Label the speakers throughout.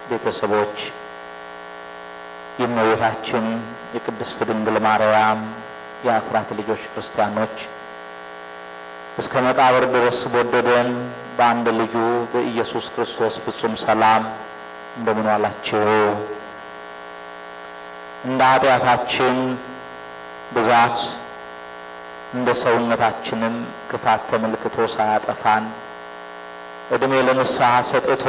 Speaker 1: ቤተሰቦች የእመቤታችን የቅድስት ድንግል ማርያም የአስራት ልጆች ክርስቲያኖች እስከ መቃብር ድረስ በወደደን በአንድ ልጁ በኢየሱስ ክርስቶስ ፍጹም ሰላም እንደምን ዋላችሁ? እንደ ኃጢአታችን ብዛት እንደ ሰውነታችንም ክፋት ተመልክቶ ሳያጠፋን ዕድሜ ለንስሐ ሰጥቶ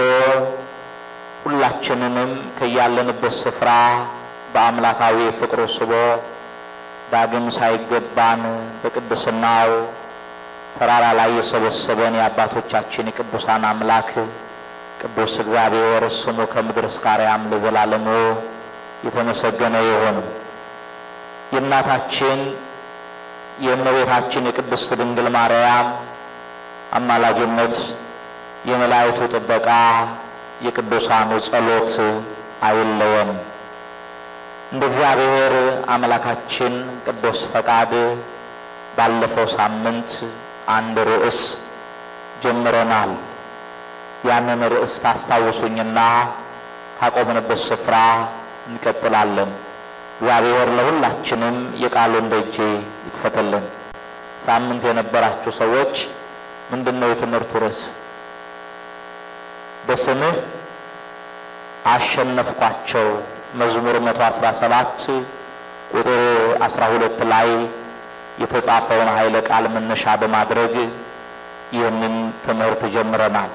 Speaker 1: ሁላችንንም ከያለንበት ስፍራ በአምላካዊ ፍቅሩ ስቦ ዳግም ሳይገባን በቅድስናው ተራራ ላይ የሰበሰበን የአባቶቻችን የቅዱሳን አምላክ ቅዱስ እግዚአብሔር ስሙ ከምድር እስከ አርያም ለዘላለሙ የተመሰገነ ይሁን። የእናታችን የእመቤታችን የቅድስት ድንግል ማርያም አማላጅነት፣ የመላእክቱ ጥበቃ፣ የቅዱሳኑ ጸሎት አይለየን። እንደ እግዚአብሔር አምላካችን ቅዱስ ፈቃድ ባለፈው ሳምንት አንድ ርዕስ ጀምረናል። ያንን ርዕስ ታስታውሱኝና ካቆምንበት ስፍራ እንቀጥላለን። እግዚአብሔር ለሁላችንም የቃሉን ደጅ ይክፈትልን። ሳምንት የነበራችሁ ሰዎች ምንድን ነው የትምህርቱ ርዕስ? በስምህ አሸነፍኳቸው መዝሙር 117 ቁጥር 12 ላይ የተጻፈውን ኃይለ ቃል መነሻ በማድረግ ይህንን ትምህርት ጀምረናል።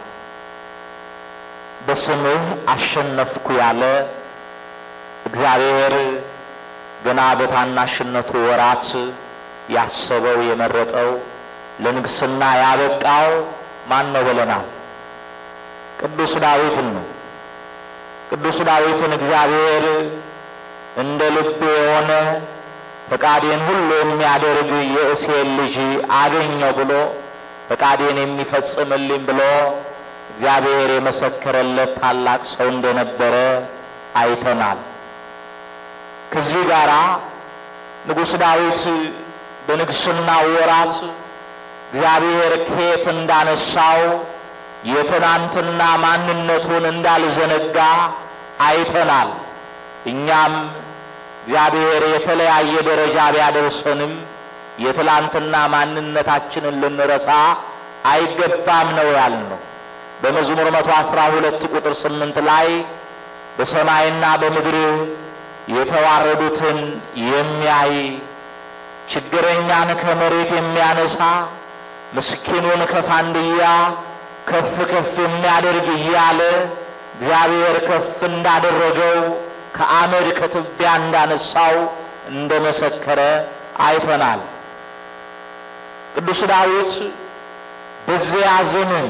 Speaker 1: በስምህ አሸነፍኩ ያለ እግዚአብሔር ገና በታናሽነቱ ወራት ያሰበው የመረጠው ለንግስና ያበቃው ማን ነው ብለናል? ቅዱስ ዳዊትን ነው። ቅዱስ ዳዊትን እግዚአብሔር እንደ ልብ የሆነ ፈቃዴን ሁሉ የሚያደርግ የእሴይን ልጅ አገኘው ብሎ ፈቃዴን የሚፈጽምልኝ ብሎ እግዚአብሔር የመሰከረለት ታላቅ ሰው እንደነበረ አይተናል። ከዚህ ጋር ንጉሥ ዳዊት በንግስና ወራት እግዚአብሔር ከየት እንዳነሳው የትናንትና ማንነቱን እንዳልዘነጋ አይተናል። እኛም እግዚአብሔር የተለያየ ደረጃ ቢያደርሰንም የትላንትና ማንነታችንን ልንረሳ አይገባም ነው ያልነው። በመዝሙር መቶ አስራ ሁለት ቁጥር ስምንት ላይ በሰማይና በምድር የተዋረዱትን የሚያይ ችግረኛን ከመሬት የሚያነሳ ምስኪኑን ከፋንድያ ከፍ ከፍ የሚያደርግ እያለ እግዚአብሔር ከፍ እንዳደረገው ከአመድ ከትቢያ እንዳነሳው እንደመሰከረ አይተናል። ቅዱስ ዳዊት በዚያ ዘመን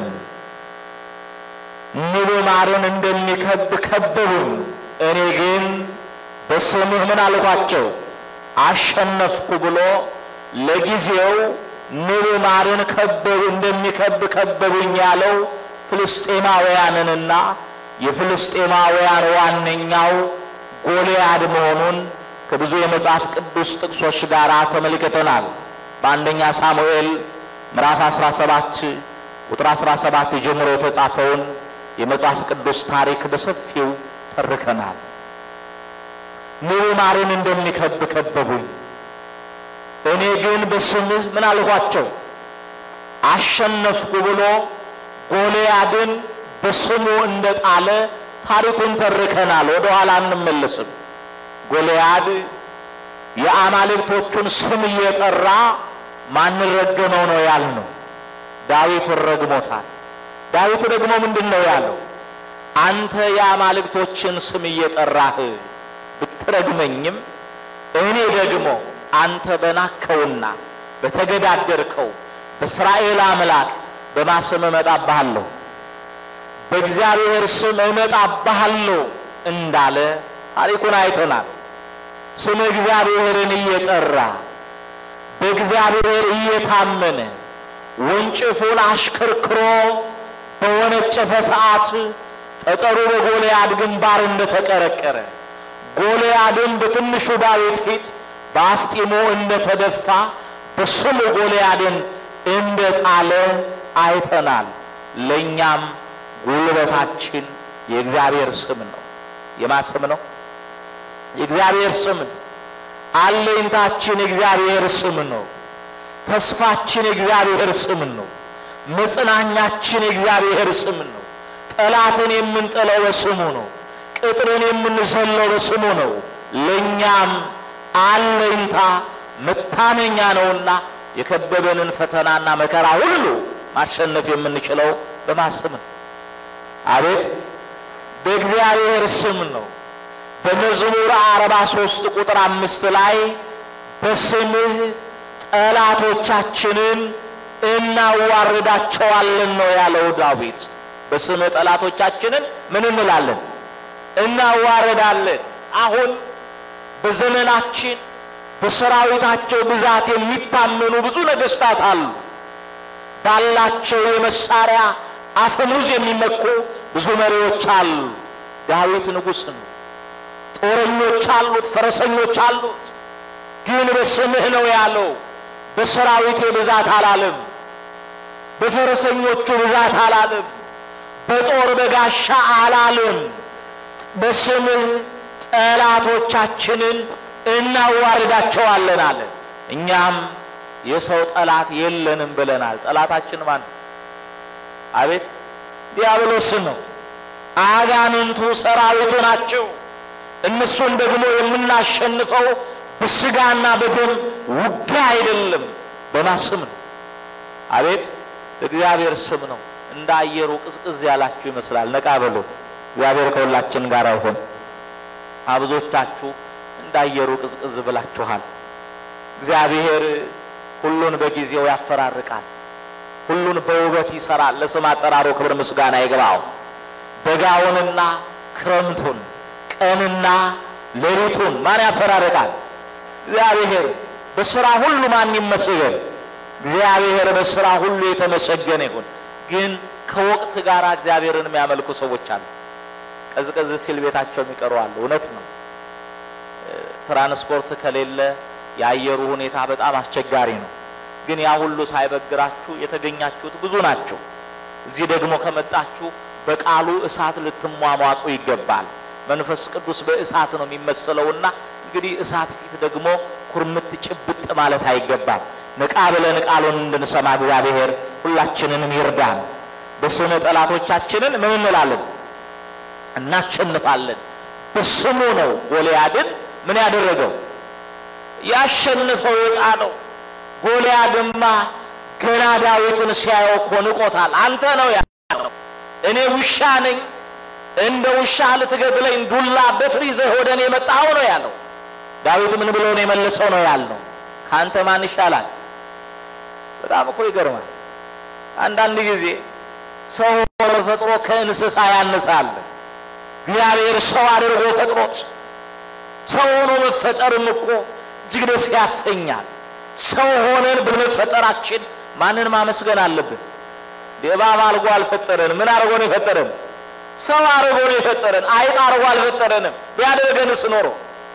Speaker 1: ንብ ማርን እንደሚከብ ከበቡን፣ እኔ ግን በስምህ ምን አልኳቸው አሸነፍኩ ብሎ ለጊዜው ንብ ማርን ከበቡ እንደሚከብ ከበቡኝ ያለው ፍልስጤማውያንንና የፍልስጤማውያን ዋነኛው ጎልያድ መሆኑን ከብዙ የመጽሐፍ ቅዱስ ጥቅሶች ጋር ተመልክተናል። በአንደኛ ሳሙኤል ምዕራፍ 17 ቁጥር 17 ጀምሮ የተጻፈውን የመጽሐፍ ቅዱስ ታሪክ በሰፊው ተርከናል። ንብ ማርን እንደሚከብ ከበቡኝ፣ እኔ ግን በስምህ ምን አልኳቸው አሸነፍኩ ብሎ ጎልያድን በስሙ እንደጣለ ታሪኩን ተርከናል። ወደ ኋላ እንመለስም። ጎልያድ የአማልክቶቹን ስም እየጠራ ማንን ረገመው ነው ያልነው? ዳዊትን ረግሞታል። ዳዊት ደግሞ ምንድን ነው ያለው? አንተ የአማልክቶችን ስም እየጠራህ ብትረግመኝም እኔ ደግሞ አንተ በናከውና በተገዳደርከው በእስራኤል አምላክ በማስም እመጣብሃለሁ በእግዚአብሔር ስም እመጣብሃለሁ እንዳለ ታሪኩን አይተናል። ስም እግዚአብሔርን እየጠራ በእግዚአብሔር እየታመነ ወንጭፉን አሽከርክሮ በወነጨፈ ሰዓት ጠጠሩ በጎልያድ ግንባር እንደተቀረቀረ ጎልያድን በትንሹ ዳዊት ፊት በአፍጢሞ እንደተደፋ በስሙ ጎልያድን እንደጣለ አይተናል። ለእኛም ጉልበታችን የእግዚአብሔር ስም ነው። የማን ስም ነው? የእግዚአብሔር ስም ነው። አለኝታችን የእግዚአብሔር ስም ነው። ተስፋችን የእግዚአብሔር ስም ነው። መጽናኛችን የእግዚአብሔር ስም ነው። ጠላትን የምንጥለው በስሙ ነው። ቅጥርን የምንዘለው በስሙ ነው። ለእኛም አለኝታ መታመኛ ነውና የከበበንን ፈተናና መከራ ሁሉ ማሸነፍ የምንችለው በማን ስም ነው? አቤት በእግዚአብሔር ስም ነው። በመዝሙር አርባ ሶስት ቁጥር አምስት ላይ በስምህ ጠላቶቻችንን እናዋርዳቸዋለን ነው ያለው ዳዊት። በስምህ ጠላቶቻችንን ምን እንላለን? እናዋርዳለን። አሁን በዘመናችን በሰራዊታቸው ብዛት የሚታመኑ ብዙ ነገስታት አሉ። ባላቸው የመሳሪያ አፈሙዝ የሚመኩ ብዙ መሪዎች አሉ። ዳዊት ንጉሥ ነው። ጦረኞች አሉት፣ ፈረሰኞች አሉት። ግን በስምህ ነው ያለው። በሰራዊቴ ብዛት አላለም። በፈረሰኞቹ ብዛት አላለም። በጦር በጋሻ አላለም። በስምህ ጠላቶቻችንን እናዋርዳቸዋለን አለ። እኛም የሰው ጠላት የለንም ብለናል። ጠላታችን ማን ነው? አቤት ዲያብሎስ ነው። አጋንንቱ ሰራዊቱ ናቸው። እነሱን ደግሞ የምናሸንፈው በስጋና በደም ውጊያ አይደለም፣ በማን ስም ነው? አቤት እግዚአብሔር ስም ነው። እንደ አየሩ ቅዝቅዝ ያላችሁ ይመስላል። ነቃ በሉ። እግዚአብሔር ከሁላችን ጋር ይሁን። አብዞቻችሁ እንደ አየሩ ቅዝቅዝ ብላችኋል። እግዚአብሔር ሁሉን በጊዜው ያፈራርቃል። ሁሉን በውበት ይሰራል። ለስም አጠራሩ ክብር ምስጋና ይግባው። በጋውንና ክረምቱን ቀንና ሌሊቱን ማን ያፈራርቃል? እግዚአብሔር። በስራ ሁሉ ማን ይመስገን? እግዚአብሔር በስራ ሁሉ የተመሰገነ ይሁን። ግን ከወቅት ጋር እግዚአብሔርን የሚያመልኩ ሰዎች አሉ። ቀዝቀዝ ሲል ቤታቸው የሚቀሩ አሉ። እውነት ነው። ትራንስፖርት ከሌለ የአየሩ ሁኔታ በጣም አስቸጋሪ ነው። ግን ያ ሁሉ ሳይበግራችሁ የተገኛችሁት ብዙ ናቸው። እዚህ ደግሞ ከመጣችሁ በቃሉ እሳት ልትሟሟቁ ይገባል። መንፈስ ቅዱስ በእሳት ነው የሚመሰለውና እንግዲህ እሳት ፊት ደግሞ ኩርምት ጭብጥ ማለት አይገባም። ንቃ ብለን ቃሉን እንድንሰማ እግዚአብሔር ሁላችንንም ይርዳን። በስሙ ጠላቶቻችንን ምን እንላለን? እናሸንፋለን። በስሙ ነው ጎልያድን ምን ያደረገው ያሸንፈው የጣ ነው። ጎልያድማ ገና ዳዊትን ሲያየው እኮ ንቆታል። አንተ ነው ያለው፣ እኔ ውሻ ነኝ፣ እንደ ውሻ ልትገድለኝ ዱላ በትር ይዘህ ወደ እኔ መጣኸው ነው ያለው። ዳዊት ምን ብሎ ነው የመለሰው ነው ያልነው? ከአንተ ማን ይሻላል? በጣም እኮ ይገርማል። አንዳንድ ጊዜ ሰው ሆኖ ፈጥሮ ከእንስሳ ያንሳል። እግዚአብሔር ሰው አድርጎ ፈጥሮት ሰው ሆኖ መፈጠርም እኮ እጅግ ደስ ያሰኛል። ሰው ሆነን በመፈጠራችን ማንን ማመስገን አለብን? እባብ አድርጎ አልፈጠረንም። ምን አድርጎ ነው የፈጠረን? ሰው አድርጎ ነው የፈጠረን። አይጥ አድርጎ አልፈጠረንም። ቢያደርገንስ ኖሮ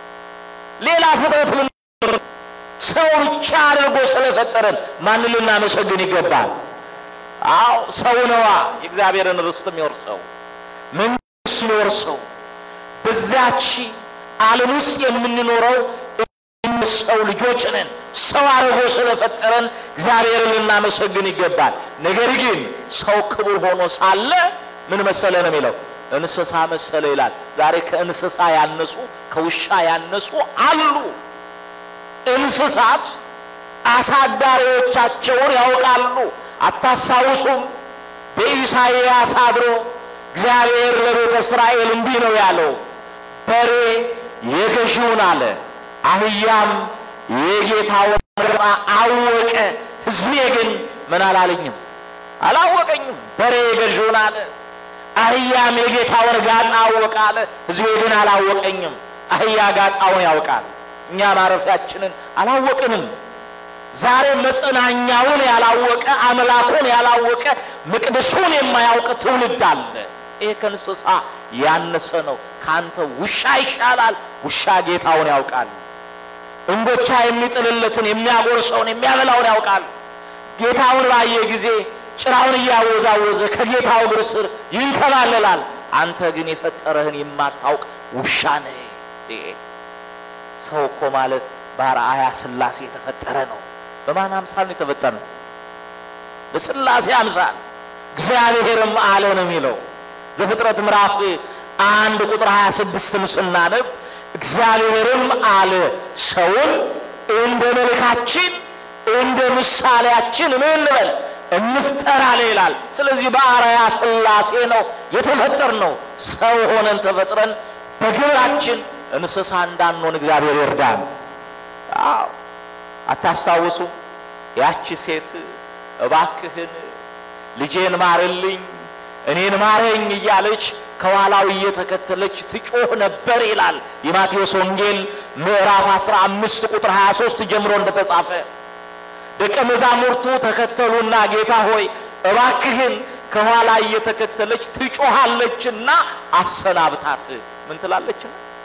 Speaker 1: ሌላ ፍጥረት ልን ሰው ብቻ አድርጎ ስለፈጠረን ማንን ልናመሰግን ይገባል? አዎ ሰው ነዋ የእግዚአብሔርን ርስት የሚወርሰው መንግስት የሚወርሰው በዚያች ዓለም ውስጥ የምንኖረው ሰው ልጆች ነን። ሰው አድርጎ ስለፈጠረን እግዚአብሔርን ልናመሰግን ይገባል። ነገር ግን ሰው ክቡር ሆኖ ሳለ ምን መሰለ ነው የሚለው እንስሳ መሰለ ይላል። ዛሬ ከእንስሳ ያነሱ ከውሻ ያነሱ አሉ። እንስሳት አሳዳሪዎቻቸውን ያውቃሉ። አታስታውሱም? በኢሳይያስ አድሮ እግዚአብሔር ለቤተ እስራኤል እንዲህ ነው ያለው፣ በሬ የገዢውን አለ አህያም የጌታውን ገጽታ አወቀ፣ ሕዝቤ ግን ምን አላለኝም አላወቀኝም። በሬ የገዢውን አለ አህያም የጌታውን ጋጣ አወቀ አለ፣ ሕዝቤ ግን አላወቀኝም። አህያ ጋጣውን ያውቃል፣ እኛ ማረፊያችንን አላወቅንም። ዛሬ መጽናኛውን ያላወቀ አምላኩን ያላወቀ መቅደሱን የማያውቅ ትውልድ አለ። ይሄ ከእንስሳ ያነሰ ነው። ካንተ ውሻ ይሻላል። ውሻ ጌታውን ያውቃል። እንጎቻ የሚጥልለትን የሚያጎርሰውን የሚያበላውን ያውቃል። ጌታውን ባየ ጊዜ ጭራውን እያወዛወዘ ከጌታው እግር ስር ይንከባለላል። አንተ ግን የፈጠረህን የማታውቅ ውሻ ነህ። ሰው እኮ ማለት በአርአያ ሥላሴ የተፈጠረ ነው። በማን አምሳል ነው የተፈጠረ? በሥላሴ አምሳል። እግዚአብሔርም አለ ነው የሚለው ዘፍጥረት ምዕራፍ አንድ ቁጥር 26ን ስናነብ እግዚአብሔርም አለ ሰውን እንደ መልካችን እንደ ምሳሌያችን ምን እንበል እንፍጠር አለ ይላል። ስለዚህ በአርአያ ሥላሴ ነው የተፈጠር ነው። ሰው ሆነን ተፈጥረን በግብራችን እንስሳ እንዳንሆን እግዚአብሔር ይርዳን። አዎ አታስታውሱ? ያቺ ሴት እባክህን ልጄን ማርልኝ፣ እኔን ማረኝ እያለች ከኋላው እየተከተለች ትጮህ ነበር ይላል የማቴዎስ ወንጌል ምዕራፍ 15 ቁጥር 23 ጀምሮ እንደተጻፈ ደቀ መዛሙርቱ ተከተሉና ጌታ ሆይ እባክህን ከኋላ እየተከተለች ትጮሃለችና አሰናብታት። ምን ትላለች?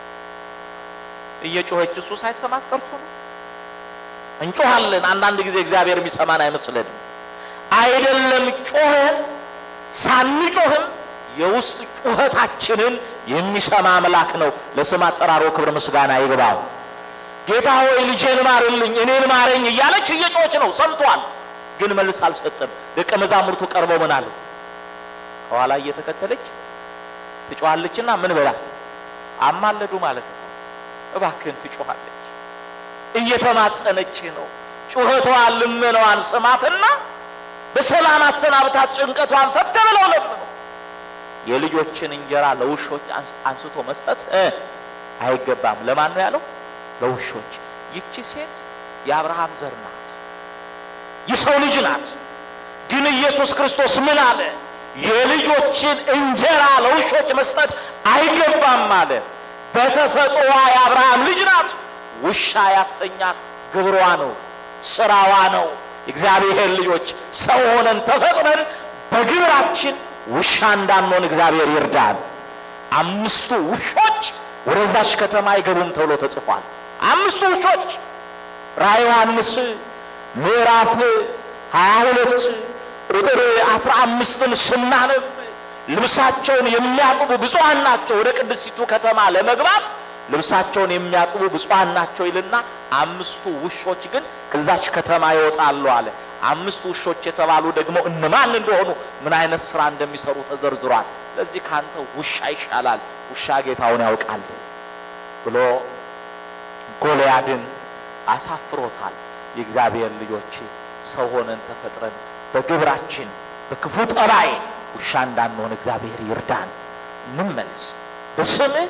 Speaker 1: እየጮኸች እሱ ሳይሰማት ቀርቶ ነው። እንጮሃለን። አንዳንድ ጊዜ እግዚአብሔር የሚሰማን አይመስለንም። አይደለም ጮኸን ሳንጮህም የውስጥ ጩኸታችንን የሚሰማ አምላክ ነው። ለስም አጠራሮ ክብር ምስጋና ይግባው። ጌታ ሆይ ልጄን ማርልኝ፣ እኔን ማረኝ እያለች እየጮች ነው። ሰምቷል፣ ግን መልስ አልሰጥም። ደቀ መዛሙርቱ ቀርበው ምን አሉ? ከኋላ እየተከተለች ትጮኻለችና ምን በላት አማለዱ ማለት ነው። እባክህን ትጮኻለች፣ እየተማጸነች ነው። ጩኸቷን ልመናዋን ስማትና በሰላም አሰናብታት፣ ጭንቀቷን ፈተ ብለው ለምነው የልጆችን እንጀራ ለውሾች አንስቶ መስጠት አይገባም። ለማን ነው ያለው? ለውሾች። ይቺ ሴት የአብርሃም ዘር ናት፣ የሰው ልጅ ናት። ግን ኢየሱስ ክርስቶስ ምን አለ? የልጆችን እንጀራ ለውሾች መስጠት አይገባም አለ። በተፈጥሮዋ የአብርሃም ልጅ ናት። ውሻ ያሰኛት ግብሯ ነው፣ ስራዋ ነው። እግዚአብሔር ልጆች ሰው ሆነን ተፈጥረን በግብራችን ውሻ እንዳንሆን እግዚአብሔር ይርዳል። አምስቱ ውሾች ወደዛች ከተማ አይገቡም ተብሎ ተጽፏል። አምስቱ ውሾች ራዕየ ዮሐንስ ምዕራፍ ሀያ ሁለት ቁጥር አስራ አምስትን ስናነብ ልብሳቸውን የሚያጥቡ ብፁዓን ናቸው ወደ ቅድስቲቱ ከተማ ለመግባት ልብሳቸውን የሚያጥቡ ብፁዓን ናቸው ይልና አምስቱ ውሾች ግን ከዛች ከተማ ይወጣሉ አለ። አምስቱ ውሾች የተባሉ ደግሞ እነማን እንደሆኑ ምን አይነት ስራ እንደሚሰሩ ተዘርዝሯል። ለዚህ ካንተ ውሻ ይሻላል፣ ውሻ ጌታውን ያውቃል ብሎ ጎልያድን አሳፍሮታል። የእግዚአብሔር ልጆች ሰው ሆነን ተፈጥረን በግብራችን በክፉ ጠባይ ውሻ እንዳንሆን እግዚአብሔር ይርዳን። እንመለስ። በስምህ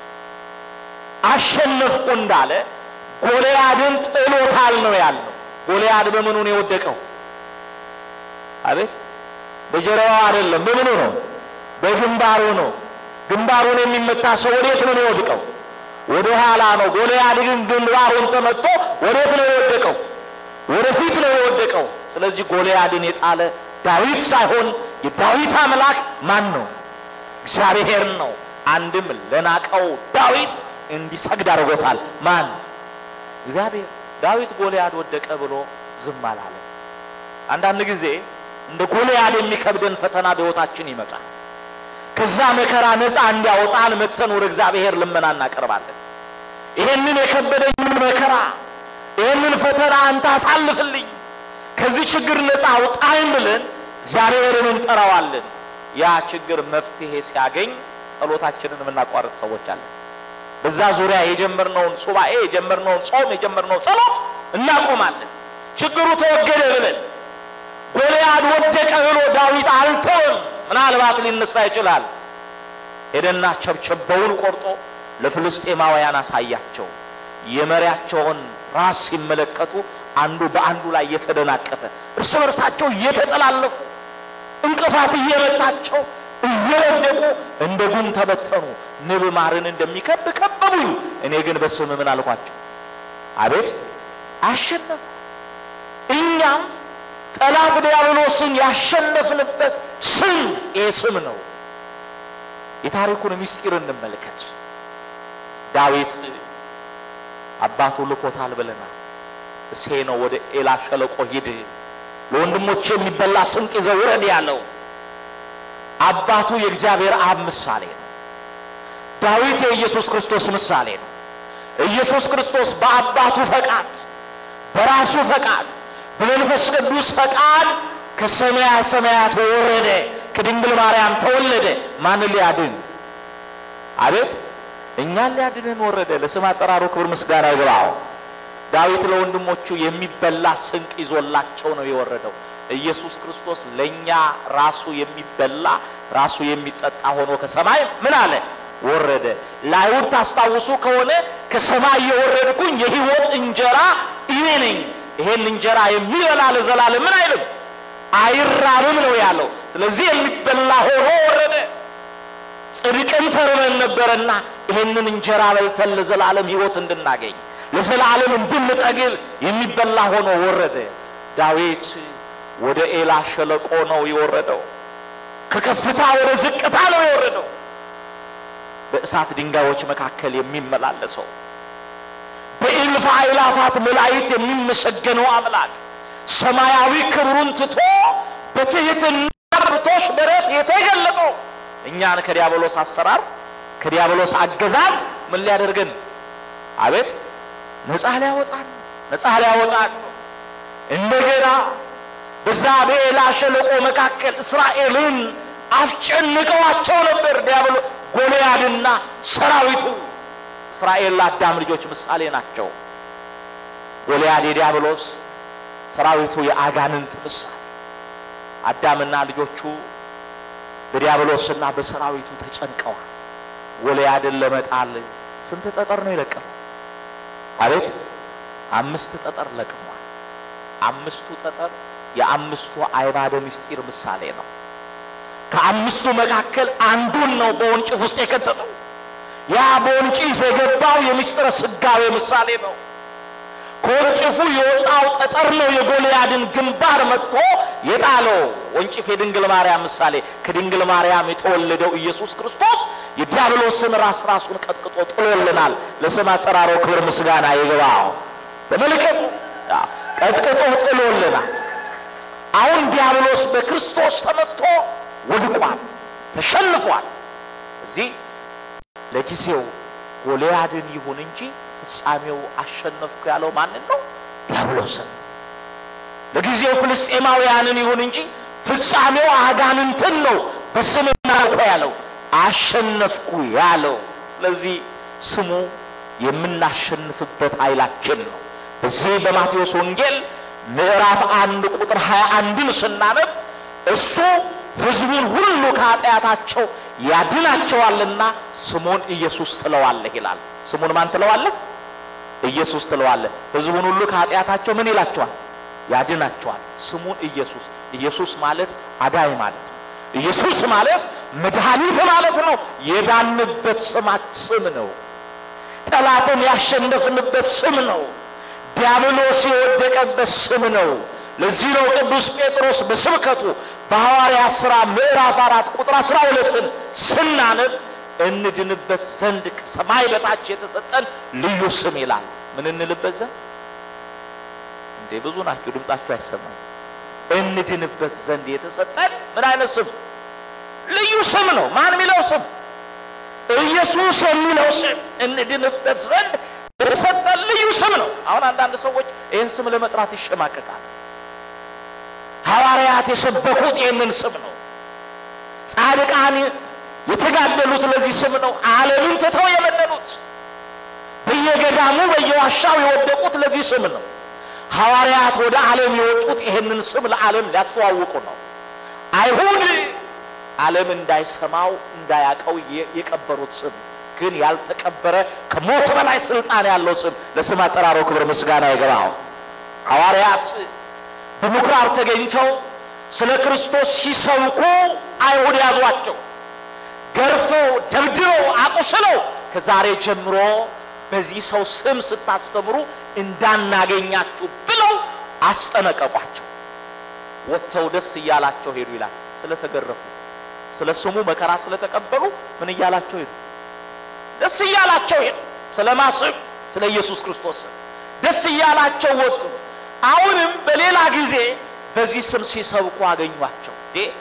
Speaker 1: አሸነፍኩ እንዳለ ጎልያድን ጥሎታል ነው ያለው። ጎልያድ በምኑ ነው የወደቀው? አቤት በጀርባው አይደለም። በምኑ ነው? በግንባሩ ነው። ግንባሩን የሚመታ ሰው ወዴት ነው የወድቀው? ወደ ኋላ ነው። ጎልያድ ግን ግንባሩን ተመቶ ወዴት ነው የወደቀው? ወደፊት ነው የወደቀው። ስለዚህ ጎልያድን የጣለ ዳዊት ሳይሆን የዳዊት አምላክ ማን ነው? እግዚአብሔር ነው። አንድም ለናቀው ዳዊት እንዲሰግድ አድርጎታል። ማን? እግዚአብሔር። ዳዊት ጎልያድ ወደቀ ብሎ ዝም አላለም። አንዳንድ ጊዜ እንደ ጎልያድ የሚከብደን ፈተና በሕይወታችን ይመጣል። ከዛ መከራ ነፃ እንዲያወጣን መተን ወደ እግዚአብሔር ልመና እናቀርባለን። ይሄንን የከበደኝን መከራ ይህንን ፈተና አንተ አሳልፍልኝ፣ ከዚህ ችግር ነፃ አውጣኝ ብለን እግዚአብሔርን እንጠራዋለን። ያ ችግር መፍትሄ ሲያገኝ ጸሎታችንን የምናቋርጥ ሰዎች አለን። በዛ ዙሪያ የጀመርነውን ሱባኤ የጀመርነውን ጾም የጀመርነውን ጸሎት እናቆማለን። ችግሩ ተወገደ ብለን ጎልያድ ወደቀ ብሎ ዳዊት አልተወም። ምናልባት ሊነሳ ይችላል። ሄደና ቸብቸበውን ቆርጦ ለፍልስጤማውያን አሳያቸው። የመሪያቸውን ራስ ሲመለከቱ አንዱ በአንዱ ላይ እየተደናቀፈ እርስ በርሳቸው እየተጠላለፉ እንቅፋት እየመታቸው እየወደቁ እንደ ጉም ተበተኑ። ንብ ማርን እንደሚከብ ከበቡኝ፣ እኔ ግን በስም ምን አልኳቸው? አቤት አሸነፉ። እኛም ጠላት ዲያብሎስን ያሸነፍንበት ስም ይህ ስም ነው። የታሪኩን ምስጢር እንመልከት። ዳዊት አባቱ ልኮታል ብለናል። እሴ ነው ወደ ኤላ ሸለቆ ሂድ፣ ለወንድሞች የሚበላ ስንቅ ይዘህ ውረድ ያለው። አባቱ የእግዚአብሔር አብ ምሳሌ ነው። ዳዊት የኢየሱስ ክርስቶስ ምሳሌ ነው። ኢየሱስ ክርስቶስ በአባቱ ፈቃድ፣ በራሱ ፈቃድ፣ በመንፈስ ቅዱስ ፈቃድ ከሰማያ ሰማያት ወረደ፣ ከድንግል ማርያም ተወለደ። ማንን ሊያድን? አቤት እኛን ሊያድንን ወረደ። ለስም አጠራሩ ክብር ምስጋና ይግባው። ዳዊት ለወንድሞቹ የሚበላ ስንቅ ይዞላቸው ነው የወረደው። ኢየሱስ ክርስቶስ ለእኛ ራሱ የሚበላ ራሱ የሚጠጣ ሆኖ ከሰማይ ምን አለ ወረደ። ለአይሁድ ታስታውሱ ከሆነ ከሰማይ የወረድኩኝ የሕይወት እንጀራ እኔ ነኝ፣ ይሄን እንጀራ የሚበላ ለዘላለም ምን አይልም አይራብም ነው ያለው። ስለዚህ የሚበላ ሆኖ ወረደ። ጽድቅን ተርበን ነበረና ይሄንን እንጀራ በልተን ለዘላለም ሕይወት እንድናገኝ ለዘላለም እንድንጠግብ የሚበላ ሆኖ ወረደ። ዳዊት ወደ ኤላ ሸለቆ ነው የወረደው። ከከፍታ ወደ ዝቅታ ነው የወረደው። በእሳት ድንጋዮች መካከል የሚመላለሰው በእልፍ አእላፋት መላእክት የሚመሰገነው አምላክ ሰማያዊ ክብሩን ትቶ በትሕትና ብርቶሽ በረት የተገለጠው እኛን ከዲያብሎስ አሰራር ከዲያብሎስ አገዛዝ ምን ሊያደርገን አቤት ነፃ ሊያወጣን ነፃ ሊያወጣን እንደገና በዛ በኤላ ሸለቆ መካከል እስራኤልን አስጨንቀዋቸው ነበር። ዲያብሎ ጎልያድና ሰራዊቱ እስራኤል ለአዳም ልጆች ምሳሌ ናቸው። ጎልያድ የዲያብሎስ ሰራዊቱ የአጋንንት ምሳሌ። አዳምና ልጆቹ በዲያብሎስና በሰራዊቱ ተጨንቀዋል። ጎልያድን ለመጣል ስንት ጠጠር ነው የለቀመው? አቤት አምስት ጠጠር ለቅሟል። አምስቱ ጠጠር የአምስቱ አዕማደ ምስጢር ምሳሌ ነው። ከአምስቱ መካከል አንዱን ነው በወንጭፍ ውስጥ የከተተው። ያ በወንጭፍ የገባው የምስጢረ ስጋዌ ምሳሌ ነው። ከወንጭፉ የወጣው ጠጠር ነው የጎልያድን ግንባር መጥቶ የጣለው። ወንጭፍ የድንግል ማርያም ምሳሌ፣ ከድንግል ማርያም የተወለደው ኢየሱስ ክርስቶስ የዲያብሎስን ራስ ራሱን ቀጥቅጦ ጥሎልናል። ለስም አጠራሮ ክብር ምስጋና ይግባው። በመልከቱ ቀጥቅጦ ጥሎልናል። አሁን ዲያብሎስ በክርስቶስ ተመትቶ ወድቋል፣ ተሸንፏል። እዚህ ለጊዜው ጎልያድን ይሁን እንጂ ፍጻሜው አሸነፍኩ ያለው ማንን ነው? ዲያብሎስን። ለጊዜው ፍልስጤማውያንን ይሁን እንጂ ፍጻሜው አጋንንትን ነው በስም እናውቀ ያለው አሸነፍኩ ያለው። ስለዚህ ስሙ የምናሸንፍበት ኃይላችን ነው። በዚህ በማቴዎስ ወንጌል ምዕራፍ አንድ ቁጥር ሀያ አንድን ስናነብ እሱ ሕዝቡን ሁሉ ከኃጢአታቸው ያድናቸዋልና ስሙን ኢየሱስ ትለዋለህ ይላል። ስሙን ማን ትለዋለህ? ኢየሱስ ትለዋለህ። ሕዝቡን ሁሉ ከኃጢአታቸው ምን ይላቸዋል? ያድናቸዋል። ስሙን ኢየሱስ። ኢየሱስ ማለት አዳኝ ማለት ነው። ኢየሱስ ማለት መድኃኒት ማለት ነው። የዳንበት ስማት ስም ነው። ጠላትን ያሸነፍንበት ስም ነው። ዲያብሎስ የወደቀበት ስም ነው። ለዚህ ነው ቅዱስ ጴጥሮስ በስብከቱ በሐዋርያት ሥራ ምዕራፍ አራት ቁጥር አስራ ሁለትን ስናነብ እንድንበት ዘንድ ከሰማይ በታች የተሰጠን ልዩ ስም ይላል። ምን እንልበት ዘንድ እንዴ? ብዙ ናችሁ፣ ድምጻችሁ አይሰማም። እንድንበት ዘንድ የተሰጠን ምን አይነት ስም? ልዩ ስም ነው። ማን የሚለው ስም? ኢየሱስ የሚለው ስም እንድንበት ዘንድ የተሰጠን ልዩ ስም ነው። አሁን አንዳንድ ሰዎች ይህን ስም ለመጥራት ይሸማቀቃል። ሐዋርያት የሰበኩት ይህንን ስም ነው። ጻድቃን የተጋደሉት ለዚህ ስም ነው። ዓለምን ትተው የመነኑት በየገዳሙ በየዋሻው የወደቁት ለዚህ ስም ነው። ሐዋርያት ወደ ዓለም የወጡት ይህንን ስም ለዓለም ሊያስተዋውቁ ነው። አይሁድ ዓለም እንዳይሰማው እንዳያቀው የቀበሩት ስም ግን ያልተቀበረ ከሞት በላይ ስልጣን ያለው ስም ለስም አጠራሮ ክብር ምስጋና ይገባው። ሐዋርያት በምኩራብ ተገኝተው ስለ ክርስቶስ ሲሰብኩ አይሁድ ያዟቸው፣ ገርፈው ደብድበው አቁስለው ከዛሬ ጀምሮ በዚህ ሰው ስም ስታስተምሩ እንዳናገኛችሁ ብለው አስጠነቀቋቸው። ወጥተው ደስ እያላቸው ሄዱ ይላል። ስለተገረፉ ስለ ስሙ መከራ ስለተቀበሉ ምን እያላቸው ሄዱ? ደስ እያላቸው ሄዱ። ስለማ ስም? ስለ ኢየሱስ ክርስቶስ ስም ደስ እያላቸው ወጡ። አሁንም በሌላ ጊዜ በዚህ ስም ሲሰብኩ አገኟቸው።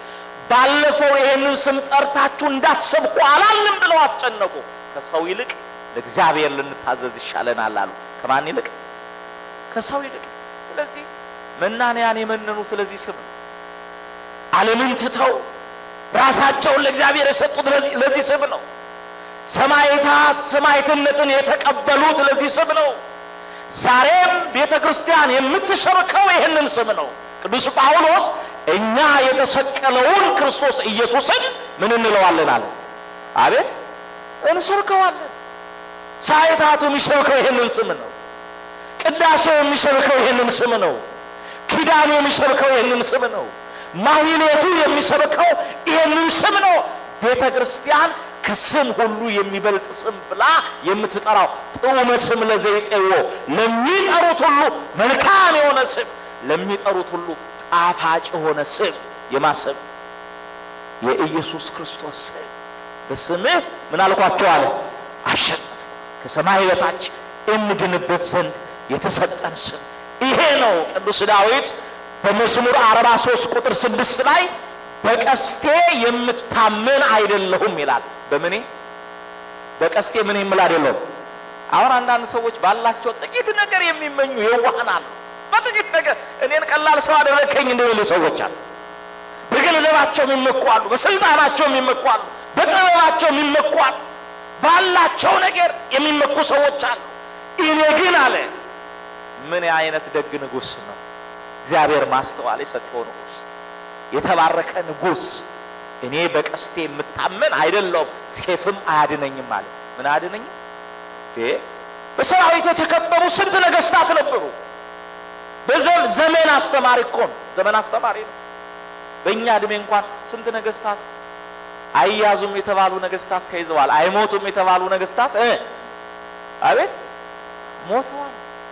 Speaker 1: ባለፈው ይህንን ስም ጠርታችሁ እንዳትሰብኩ አላልንም ብለው አስጨነቁ። ከሰው ይልቅ ለእግዚአብሔር ልንታዘዝ ይሻለናል አሉ። ከማን ይልቅ? ከሰው ይልቅ። ስለዚህ መናንያን የመነኑት ለዚህ ስም ነው። ዓለምን ትተው ራሳቸውን ለእግዚአብሔር የሰጡት ለዚህ ስም ነው። ሰማዕታት ሰማዕትነትን የተቀበሉት ለዚህ ስም ነው። ዛሬም ቤተ ክርስቲያን የምትሰብከው ይህንን ስም ነው። ቅዱስ ጳውሎስ እኛ የተሰቀለውን ክርስቶስ ኢየሱስን ምን እንለዋለን አለ። አቤት እንሰብከዋለን። ሰማዕታቱ የሚሰብከው ይህንን ስም ነው። ቅዳሴው የሚሰብከው ይህንን ስም ነው። ኪዳኑ የሚሰብከው ይህንን ስም ነው። ማህሌቱ የሚሰብከው ይህንን ስም ነው። ቤተ ክርስቲያን ከስም ሁሉ የሚበልጥ ስም ብላ የምትጠራው ጥዑመ ስም ለዘይጼዎ ለሚጠሩት ሁሉ መልካም የሆነ ስም ለሚጠሩት ሁሉ ጣፋጭ የሆነ ስም የማሰብ የኢየሱስ ክርስቶስ ስም በስምህ ምን አልኳቸው አለ አሸነፍ ከሰማይ በታች እንድንበት ዘንድ የተሰጠን ስም ይሄ ነው። ቅዱስ ዳዊት በመዝሙር 43 ቁጥር ስድስት ላይ በቀስቴ የምታመን አይደለሁም ይላል። በምኔ በቀስቴ ምን የምል አይደለሁም። አሁን አንዳንድ ሰዎች ባላቸው ጥቂት ነገር የሚመኙ የዋህን አሉ። በጥቂት ነገር እኔን ቀላል ሰው አደረግከኝ እንደሚሉ ሰዎች አሉ። በገንዘባቸው የሚመኩ አሉ። በስልጣናቸው የሚመኩ አሉ። በጥበባቸው የሚመኩ አሉ። ባላቸው ነገር የሚመኩ ሰዎች አሉ። እኔ ግን አለ ምን አይነት ደግ ንጉሥ ነው! እግዚአብሔር ማስተዋል የሰጠው ንጉሥ፣ የተባረከ ንጉሥ። እኔ በቀስቴ የምታመን አይደለሁም፣ ሴፍም አያድነኝም አለ። ምን አያድነኝም? በሰራዊት የተከበቡ ስንት ነገስታት ነበሩ። በዘመን አስተማሪ እኮ ነው። ዘመን አስተማሪ ነው። በእኛ እድሜ እንኳን ስንት ነገስታት አይያዙም የተባሉ ነገስታት ተይዘዋል። አይሞቱም የተባሉ ነገስታት እ አቤት ሞተዋል።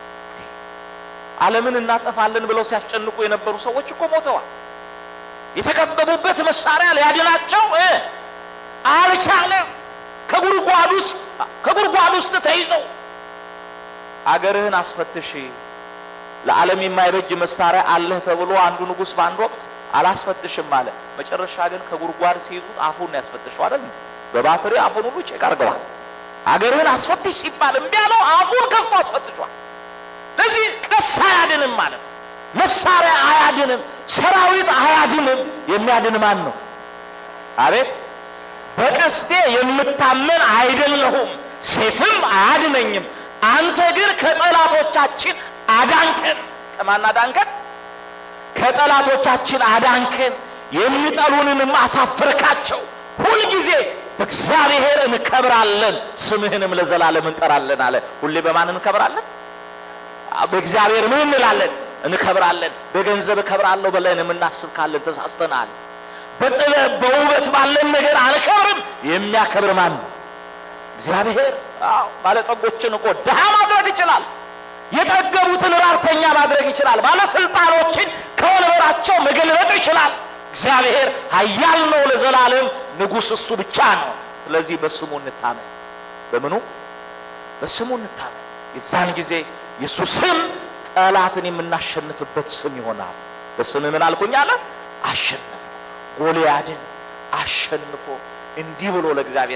Speaker 1: ዓለምን እናጠፋለን ብለው ሲያስጨንቁ የነበሩ ሰዎች እኮ ሞተዋል። የተከበቡበት መሳሪያ ሊያድናቸው እ አልቻለም። ከጉድጓድ ውስጥ ከጉድጓድ ውስጥ ተይዘው አገርህን አስፈትሽ ለዓለም የማይበጅ መሳሪያ አለህ ተብሎ አንዱ ንጉሥ በአንድ ወቅት አላስፈትሽም አለ። መጨረሻ ግን ከጉድጓድ ሲይዙት አፉን ነው ያስፈትሸው አይደል? በባትሪ አፉን ሁሉ ቼክ አድርገዋል። አገርህን አስፈትሽ ሲባል እምቢ አለው። አፉን ከፍቶ አስፈትሿል። ለዚህ ቀስ አያድንም ማለት ነው። መሳሪያ አያድንም፣ ሰራዊት አያድንም። የሚያድን ማን ነው? አቤት በቀስቴ የምታመን አይደለሁም፣ ሴፍም አያድነኝም። አንተ ግን ከጠላቶቻችን አዳንከን። ከማን አዳንከን? ከጠላቶቻችን አዳንከን። የሚጠሉንንም አሳፍርካቸው። ሁልጊዜ በእግዚአብሔር እንከብራለን፣ ስምህንም ለዘላለም እንጠራለን አለ። ሁሌ በማን እንከብራለን? በእግዚአብሔር ምን እንላለን? እንከብራለን። በገንዘብ እከብራለሁ ብለን የምናስብ ካለን ተሳስተናል። በጥበብ በውበት ባለን ነገር አልከብርም። የሚያከብር ማን ነው? እግዚአብሔር። አዎ ባለጠጎችን እኮ ድሃ ማድረግ ይችላል። የጠገቡትን ራብተኛ ማድረግ ይችላል። ባለስልጣኖችን ከወንበራቸው መገልበጥ ይችላል። እግዚአብሔር ኃያል ነው ለዘላለም ንጉሥ እሱ ብቻ ነው። ስለዚህ በስሙ እንታመን። በምኑ? በስሙ እንታመን። የዛን ጊዜ የእሱ ስም ጠላትን የምናሸንፍበት ስም ይሆናል። በስም ምን አልኩኝ አለ አሸነፍ ጎልያድን አሸንፎ እንዲህ ብሎ ለእግዚአብሔር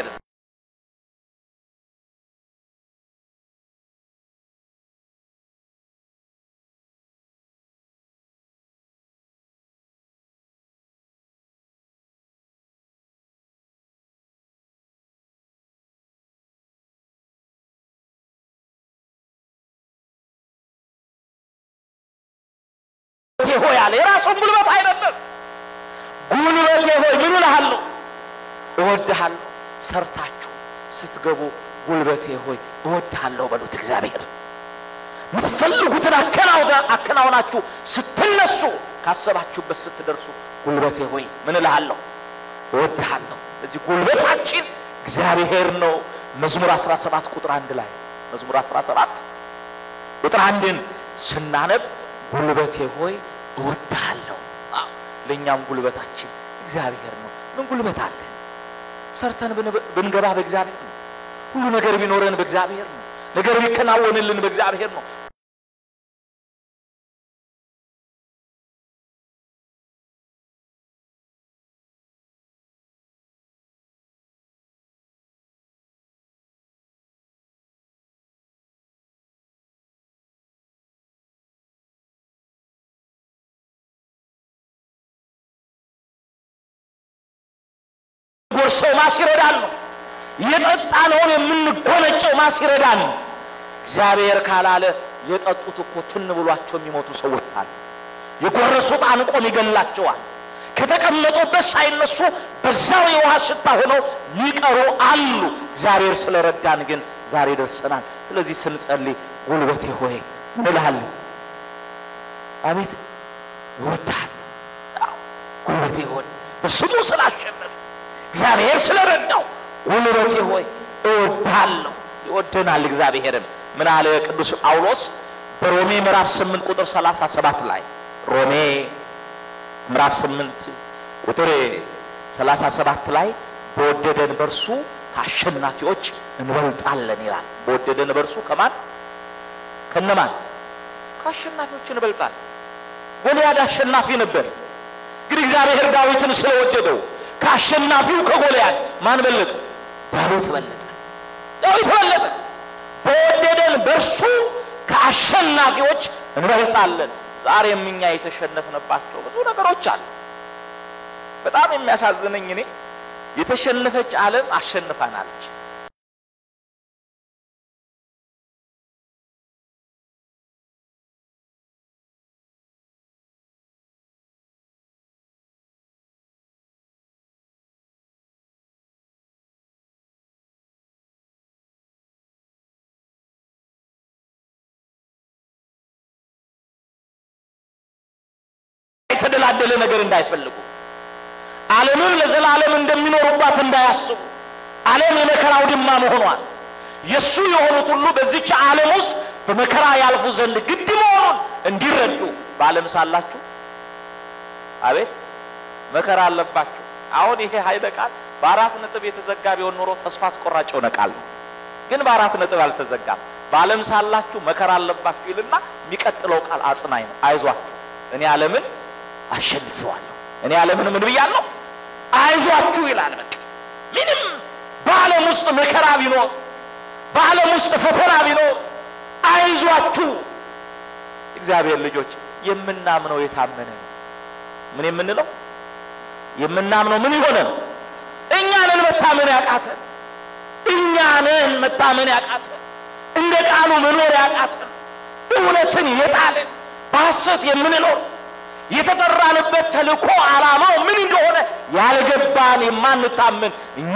Speaker 1: ሆይ አለ። የራሱን ጉልበት አይደለም። ጉልበቴ ሆይ ምን እልሃለሁ? እወድሃለሁ። ሰርታችሁ ስትገቡ ጉልበቴ ሆይ እወድሃለሁ በሉት። እግዚአብሔር የምትፈልጉትን አከናውናችሁ ስትነሱ፣ ካሰባችሁበት ስትደርሱ ጉልበቴ ሆይ ምን እልሃለሁ? እወድሃለሁ። እዚህ ጉልበታችን እግዚአብሔር ነው። መዝሙር 17 ቁጥር አንድ ላይ መዝሙር 17 ቁጥር አንድን ስናነብ ጉልበቴ ሆይ እወድሃለሁ። ለእኛም ጉልበታችን እግዚአብሔር ነው። ምን ጉልበት አለን? ሰርተን ብንገባ በእግዚአብሔር ነው። ሁሉ ነገር ቢኖረን በእግዚአብሔር ነው። ነገር ቢከናወንልን በእግዚአብሔር ነው። የምንጎርሰው ማን ሲረዳን ነው? የጠጣነውን የምንጎነጨው ማን ሲረዳን ነው? እግዚአብሔር ካላለ የጠጡት እኮ ትን ብሏቸው የሚሞቱ ሰዎች አሉ። የጎረሱት አንቆም ይገላቸዋል። ከተቀመጡበት ሳይነሱ በዛው የውሃ ሽታ ሆነው ሚቀሩ አሉ። እግዚአብሔር ስለረዳን ግን ዛሬ ደርሰናል። ስለዚህ ስንጸልይ ጉልበቴ ሆይ እንልሃለን። አቤት እወድሃለሁ። አዎ፣ ጉልበቴ ሆይ በስሙ ስላሸነፍ እግዚአብሔር ስለረዳው ጉልበቴ ሆይ እወድሃለሁ። ይወደናል እግዚአብሔርም። ምን አለ ቅዱስ ጳውሎስ በሮሜ ምዕራፍ 8 ቁጥር 37 ላይ ሮሜ ምዕራፍ 8 ቁጥር 37 ላይ በወደደን በርሱ ከአሸናፊዎች እንበልጣለን ይላል። በወደደን በርሱ ከማን ከነማን ከአሸናፊዎች እንበልጣለን። ጎልያድ አሸናፊ ነበር፣ ግን እግዚአብሔር ዳዊትን ስለወደደው ከአሸናፊው ከጎልያድ ማን በለጠ? ዳዊት በለጠ። ዳዊት በለጠ። በወደደን በርሱ ከአሸናፊዎች እንበልጣለን። ዛሬም እኛ የተሸነፍንባቸው ብዙ ነገሮች አሉ። በጣም የሚያሳዝነኝ እኔ የተሸነፈች ዓለም አሸንፋናለች። የተደላደለ ነገር እንዳይፈልጉ ዓለምን ለዘላለም እንደሚኖሩባት እንዳያስቡ ዓለም የመከራው ድማ መሆኗን የእሱ የሆኑት ሁሉ በዚች ዓለም ውስጥ በመከራ ያልፉ ዘንድ ግድ መሆኑን እንዲረዱ በዓለም ሳላችሁ አቤት መከራ አለባችሁ። አሁን ይሄ ኃይለ ቃል በአራት ነጥብ የተዘጋ ቢሆን ኖሮ ተስፋ አስቆራጭ የሆነ ቃል ነው። ግን በአራት ነጥብ አልተዘጋም። በዓለም ሳላችሁ መከራ አለባችሁ ይልና የሚቀጥለው ቃል አጽናኝ ነው። አይዟችሁ እኔ ዓለምን አሸንፈዋለሁ። እኔ ዓለምን ምን ብያለሁ? አይዟችሁ ይላል። በቃ ምንም በዓለም ውስጥ መከራ ቢኖር፣ በዓለም ውስጥ ፈተና ቢኖር አይዟችሁ። እግዚአብሔር ልጆች የምናምነው የታመነ ነው። ምን የምንለው የምናምነው ምን የሆነ ነው? እኛ ነን መታመን ያቃተን፣ እኛ ነን መታመን ያቃተን፣ እንደ ቃሉ መኖር ያቃተን፣ እውነትን የጣልን በሐሰት የምንኖር የተጠራንበት ተልእኮ ዓላማው ምን እንደሆነ ያልገባን የማንታመን እኛ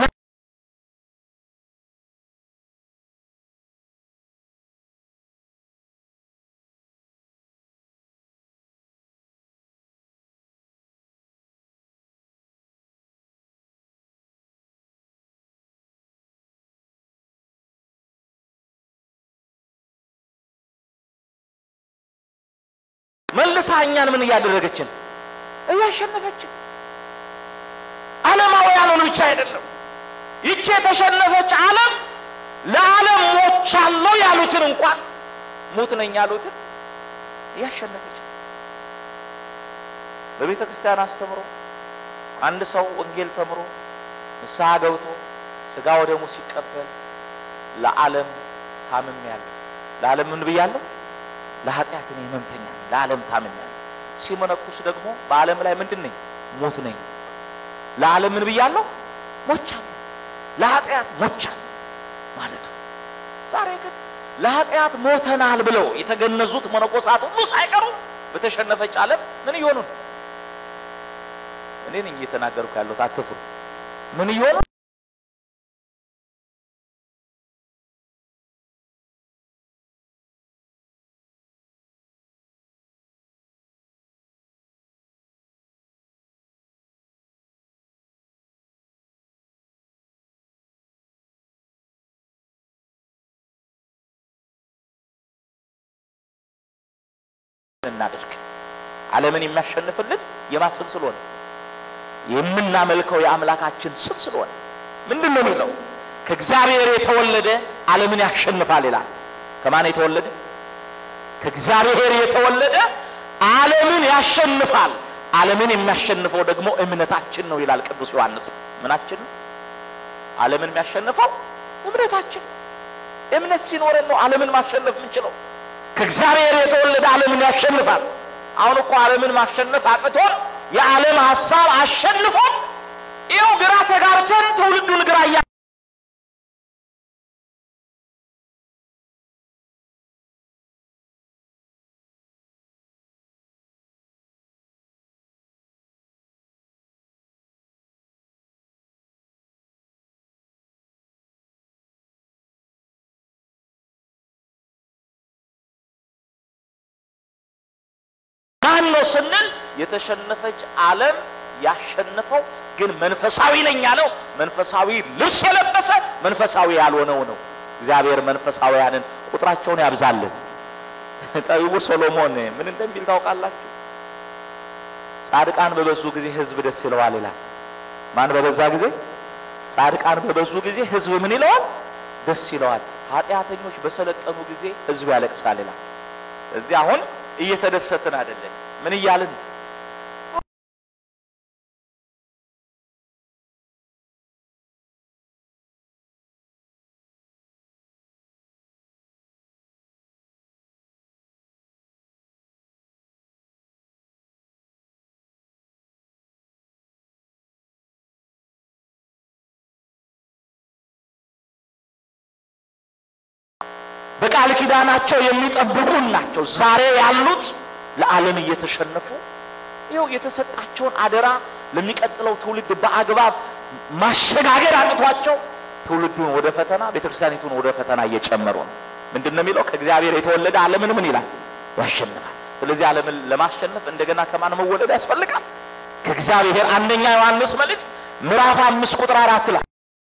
Speaker 1: መልሳ እኛን ምን እያደረገችን እያሸነፈችን ዓለማውያኑን ብቻ አይደለም። ይቺ የተሸነፈች ዓለም ለዓለም ሞቻለሁ ያሉትን እንኳን ሙት ነኝ ያሉትን እያሸነፈች በቤተ ክርስቲያን አስተምሮ አንድ ሰው ወንጌል ተምሮ ንስሐ ገብቶ ስጋ ወደሙ ሲቀበል ለዓለም ታምሜያለሁ፣ ለዓለም ምን ብያለሁ? ለኃጢአት እኔ ሕመምተኛ ነኝ፣ ለዓለም ታምሜያለሁ። ሲመነኩስ ደግሞ በዓለም ላይ ምንድን ነኝ? ሞት ነኝ። ለዓለም ምን ብያለሁ? ሞቻለሁ፣ ለኃጢአት ሞቻለሁ ማለቱ። ዛሬ ግን ለኃጢአት ሞተናል ብለው የተገነዙት መነኮሳት ሁሉ ሳይቀሩ በተሸነፈች ዓለም ምን እየሆኑ ነው? እኔ ነኝ እየተናገርኩ ያለሁት፣ አትፍሩ። ምን እየሆኑ እናድርግ። ዓለምን የሚያሸንፍልን የማን ስም ስለሆነ የምናመልከው የአምላካችን ስም ስለሆነ ምንድን ነው የሚለው? ከእግዚአብሔር የተወለደ ዓለምን ያሸንፋል ይላል። ከማን የተወለደ? ከእግዚአብሔር የተወለደ ዓለምን ያሸንፋል። ዓለምን የሚያሸንፈው ደግሞ እምነታችን ነው ይላል ቅዱስ ዮሐንስ። ምናችን ነው? ዓለምን የሚያሸንፈው እምነታችን። እምነት ሲኖረን ነው ዓለምን ማሸነፍ የምንችለው። ከእግዚአብሔር የተወለደ ዓለምን ያሸንፋል። አሁን እኮ ዓለምን ማሸነፍ አቅቶን የዓለም ሀሳብ አሸንፎን ይኸው ግራ ተጋብተን ትውልዱን ግራ እያ ማን ነው ስንል የተሸነፈች ዓለም ያሸነፈው ግን መንፈሳዊ ነኝ ያለው መንፈሳዊ ልብስ የለበሰ መንፈሳዊ ያልሆነው ነው። እግዚአብሔር መንፈሳዊያንን ቁጥራቸውን ያብዛልን። ጠቢቡ ሶሎሞን ምን እንደሚል ታውቃላችሁ? ጻድቃን በበዙ ጊዜ ሕዝብ ደስ ይለዋል ይላል። ማን በበዛ ጊዜ? ጻድቃን በበዙ ጊዜ ሕዝብ ምን ይለዋል? ደስ ይለዋል። ኃጢአተኞች በሰለጠኑ ጊዜ ሕዝብ ያለቅሳል ይላል። እዚህ አሁን እየተደሰትን አይደለም። ምን እያልን በቃል ኪዳናቸው የሚጠብቁን ናቸው። ዛሬ ያሉት ለዓለም እየተሸነፉ ይኸው የተሰጣቸውን አደራ ለሚቀጥለው ትውልድ በአግባብ ማሸጋገር አቅቷቸው ትውልዱን ወደ ፈተና ቤተክርስቲያኒቱን ወደ ፈተና እየጨመሩ ነው። ምንድን ነው የሚለው? ከእግዚአብሔር የተወለደ ዓለምን ምን ይላል? ያሸንፋል። ስለዚህ ዓለምን ለማሸነፍ እንደገና ከማን መወለድ ያስፈልጋል? ከእግዚአብሔር። አንደኛ ዮሐንስ መልእክት ምዕራፍ አምስት ቁጥር አራት ላይ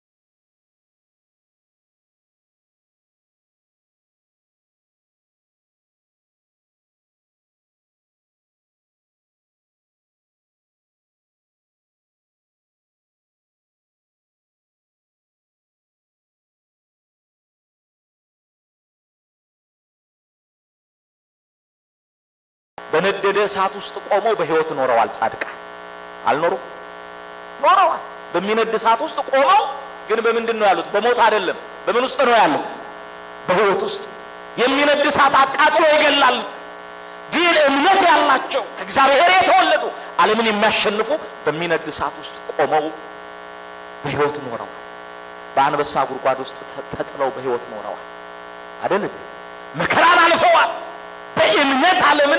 Speaker 1: በነደደ እሳት ውስጥ ቆመው በሕይወት ኖረዋል። ጻድቃን አልኖሩም? ኖረዋል። በሚነድ እሳት ውስጥ ቆመው ግን በምንድን ነው ያሉት? በሞት አይደለም። በምን ውስጥ ነው ያሉት? በሕይወት ውስጥ። የሚነድ እሳት አቃጥሎ ይገላል። ግን እምነት ያላቸው ከእግዚአብሔር የተወለዱ ዓለምን የሚያሸንፉ በሚነድ እሳት ውስጥ ቆመው በሕይወት ኖረዋል። በአንበሳ ጉድጓድ ውስጥ ተጥለው በሕይወት ኖረዋል። አይደል? መከራን አልፈዋል። በእምነት ዓለምን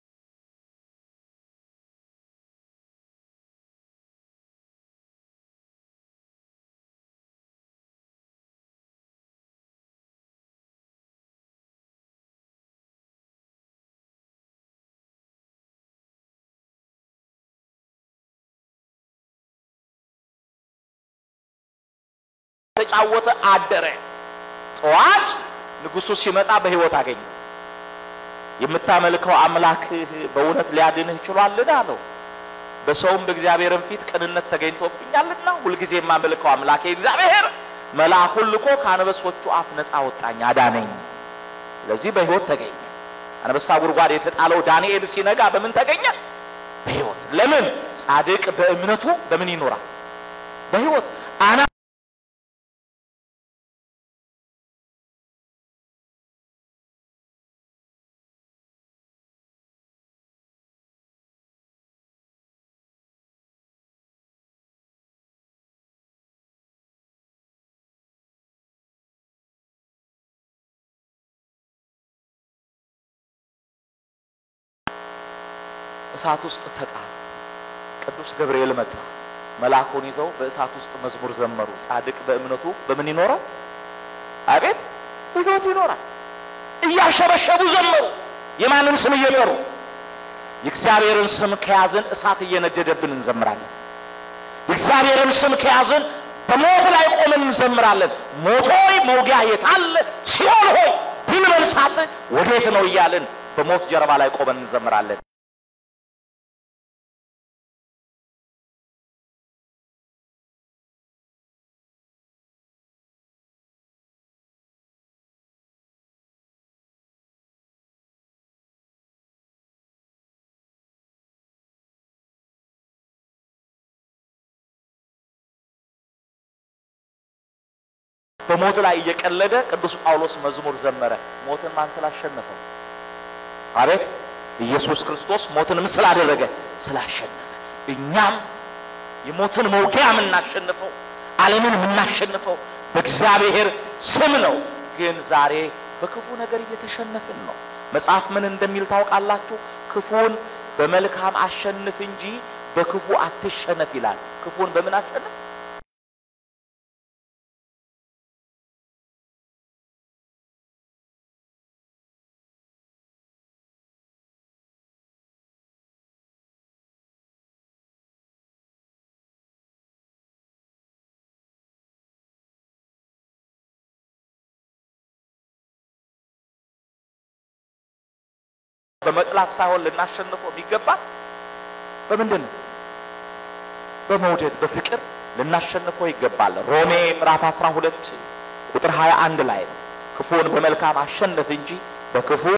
Speaker 1: ተጫወተ አደረ። ጠዋት ንጉሡ ሲመጣ በሕይወት አገኘ። የምታመልከው አምላክህ በእውነት ሊያድንህ ችሏልን? አለው። በሰውም በእግዚአብሔርም ፊት ቅንነት ተገኝቶብኛልና ሁልጊዜ የማመልከው አምላኬ እግዚአብሔር መልአኩን ልኮ ከአንበሶቹ አፍ ነፃ ወጣኝ፣ አዳነኝ። ስለዚህ በሕይወት ተገኘ። አንበሳ ጉድጓድ የተጣለው ዳንኤል ሲነጋ በምን ተገኘ? በሕይወት። ለምን? ጻድቅ በእምነቱ በምን ይኖራል? በሕይወት አና እሳት ውስጥ ተጣለ። ቅዱስ ገብርኤል መጣ። መልአኩን ይዘው በእሳት ውስጥ መዝሙር ዘመሩ። ጻድቅ በእምነቱ በምን ይኖራል? አቤት በሕይወት ይኖራል። እያሸበሸቡ ዘመሩ። የማንን ስም እየጠሩ? የእግዚአብሔርን ስም ከያዝን እሳት እየነደደብን እንዘምራለን። የእግዚአብሔርን ስም ከያዝን በሞት ላይ ቆመን እንዘምራለን። ሞት ሆይ መውጊያ የታለ? ሲኦል ሆይ ድል መንሳት ወዴት ነው? እያልን በሞት ጀርባ ላይ ቆመን እንዘምራለን። በሞት ላይ እየቀለደ ቅዱስ ጳውሎስ መዝሙር ዘመረ። ሞትን ማን ስላሸነፈው? አቤት ኢየሱስ ክርስቶስ ሞትን ምን ስላደረገ? ስላሸነፈ። እኛም የሞትን መውጊያ የምናሸንፈው ዓለምን የምናሸንፈው በእግዚአብሔር ስም ነው። ግን ዛሬ በክፉ ነገር እየተሸነፍን ነው። መጽሐፍ ምን እንደሚል ታውቃላችሁ? ክፉን በመልካም አሸንፍ እንጂ በክፉ አትሸነፍ ይላል። ክፉን በምን አሸንፍ? በመጥላት ሳይሆን ልናሸንፈው የሚገባ በምንድን ነው? በመውደድ በፍቅር ልናሸንፈው ይገባል። ሮሜ ምዕራፍ 12 ቁጥር 21 ላይ ነው ክፉን በመልካም አሸንፍ እንጂ በክፉ